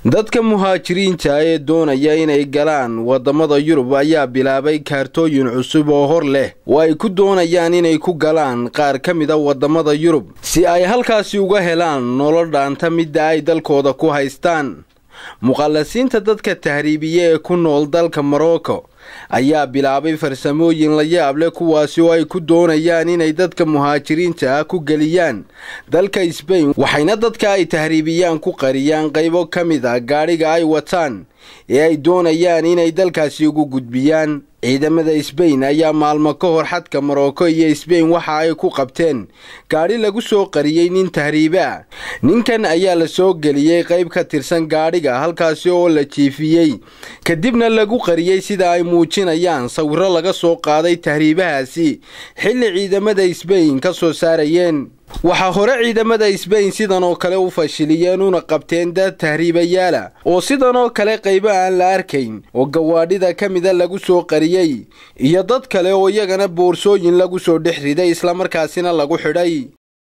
dadka muhaajiriinta ee doonaya inay galaan wadamada yurub ayaa bilaabay kaartooyin cusub oo hor leh oo ay ku doonayaan inay ku galaan qaar ka mida wadamada yurub si ay halkaasi uga helaan nolol dhaanta midda ay dalkooda ku haystaan muqallasiinta dadka tahriibiye ee ku nool dalka morocco ayaa bilaabay farsamooyin la yaab leh kuwaasi oo ay ku doonayaan inay dadka muhaajiriinta ah ku geliyaan dalka sbain waxayna dadka ay tahriibiyaan ku qariyaan qaybo ka mid a gaadhiga ay wataan ee ay doonayaan inay dalkaasi ugu gudbiyaan ciidamada sbain ayaa maalmo ka hor xadka morocco iyo sbain waxa ay ku qabteen gaadhi lagu soo qariyey nin tahriibe ah ninkan ayaa la soo geliyey qayb ka tirsan gaadhiga halkaasi oo la jiifiyey kadibna lagu qariyey sida ay muujinayaan sawirro laga soo qaaday tahriibahaasi xilli ciidamada sbain ka soo saarayeen waxaa hore ciidamada sbain sidan oo kale u fashiliyeen una qabteen dad tahriibayaala oo sidan oo kale qaybo aan la arkayn oo gawaadhida ka mida lagu soo qariyey iyo dad kale oo iyagana boorsooyin lagu soo dhex riday islamarkaasina lagu xidhay